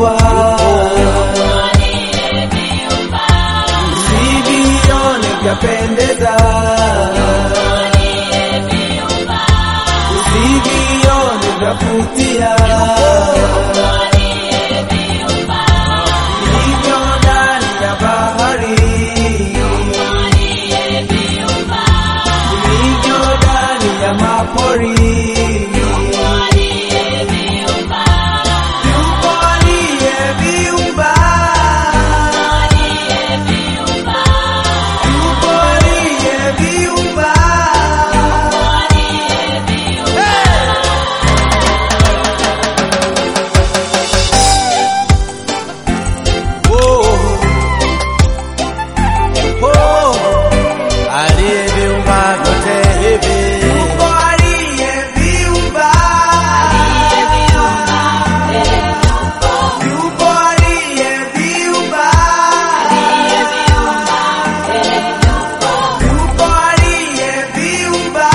vimeungwa, usivione vyapendeza, usivione vyavutia, vilivyo ndani ya bahari, vilivyo ndani ya mapori. Yupo aliyeviumba, yupo aliyeviumba. Oh, oh, aliyeviumba vyote hivi. Yupo aliyeviumba, yupo aliyeviumba, yupo aliyeviumba,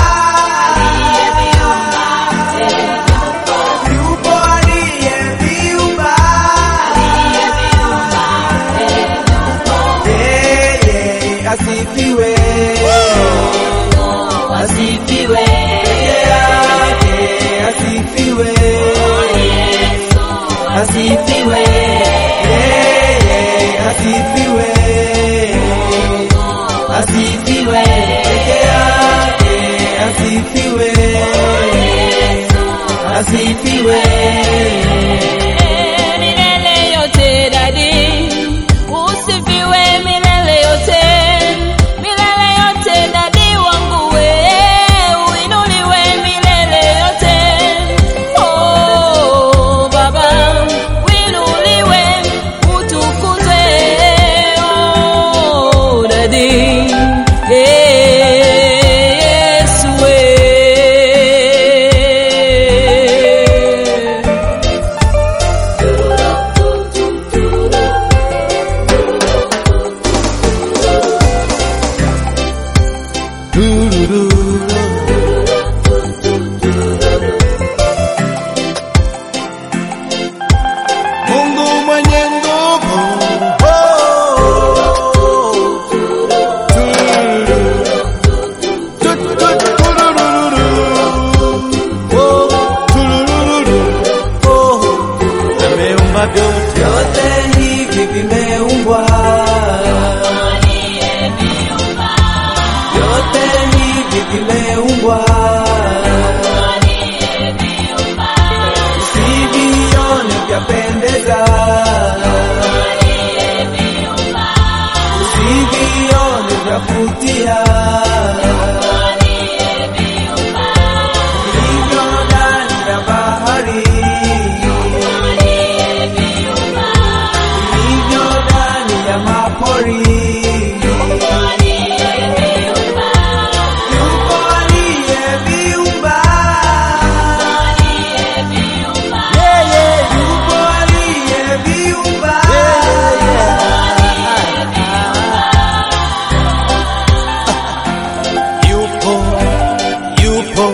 yupo aliyeviumba. Yeye asifiwe, Asifiwe, peke yake asifiwe, asifiwe, yeye asifiwe, asifiwe, peke yake asifiwe, asifiwe. Milele yote dadi, usifiwe milele yote, milele yote dadi wangu we, uinuliwe milele yote. Oh Baba, uinuliwe, utukuzwe, oh dadi, eh, Yesu we. Mungu mwenye nguvu. Oh, tururu. Tu- tu- turururu. Oh, turururu. Oh, ameumba vyote. vyote hivi vimeumbwa, vyote hivi vimeumbwa, usivione vyapendeza, usivione vyavutia, vilivyo ndani ya bahari vilivyo ndani ya mapori. Yupo aliyeviumba, Yeye yupo aliyeviumba, yupo, yupo.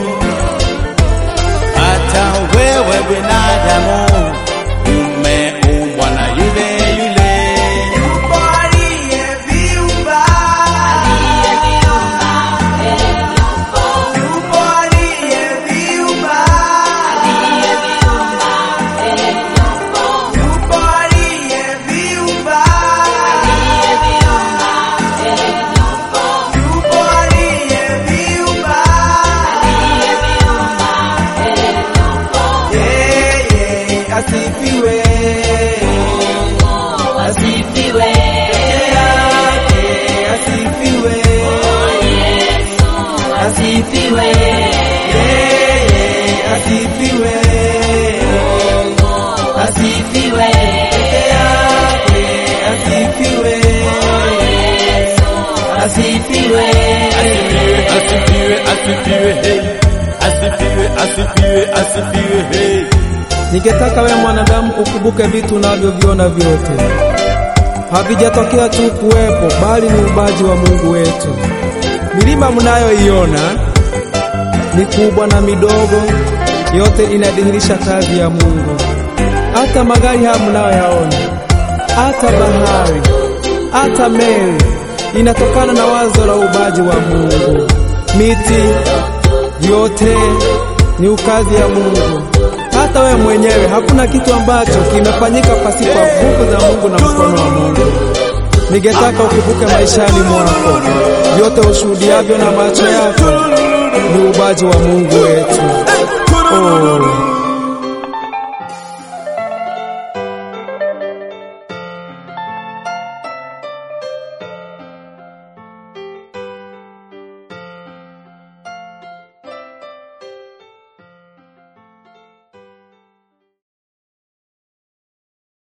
Hata wewe binadamu umeumbwa na yule yule. yupo aliyeviumba, yupo aliyeviumba, yupo aliyeviumba, yupo aliyeviumba. Yeye asifiwe, Asifiwe, yake asifiwe, asifiwe, yeye asifiwe, asifiwe, yake asifiwe, asifiwe. Asifiwe, asifiwe, hey. Asifiwe, asifiwe, asifiwe, hey. Ningetaka wewe mwanadamu ukumbuke vitu unavyoviona vyote havijatokea tu kuwepo, bali ni ubaji wa Mungu wetu. Milima mnayoiona mikubwa na midogo, yote inadhihirisha kazi ya Mungu. hata magari haya mnayoyaona, hata bahari, hata meli inatokana na wazo la ubaji wa Mungu. Miti yote ni ukazi ya Mungu. Hata wewe mwenyewe, hakuna kitu ambacho kimefanyika pasipo nguvu za Mungu na mkono wa Mungu. Ningetaka ukumbuke maishani mwako, vyote ushuhudiavyo na macho yako ni ubaji wa Mungu wetu. Oh.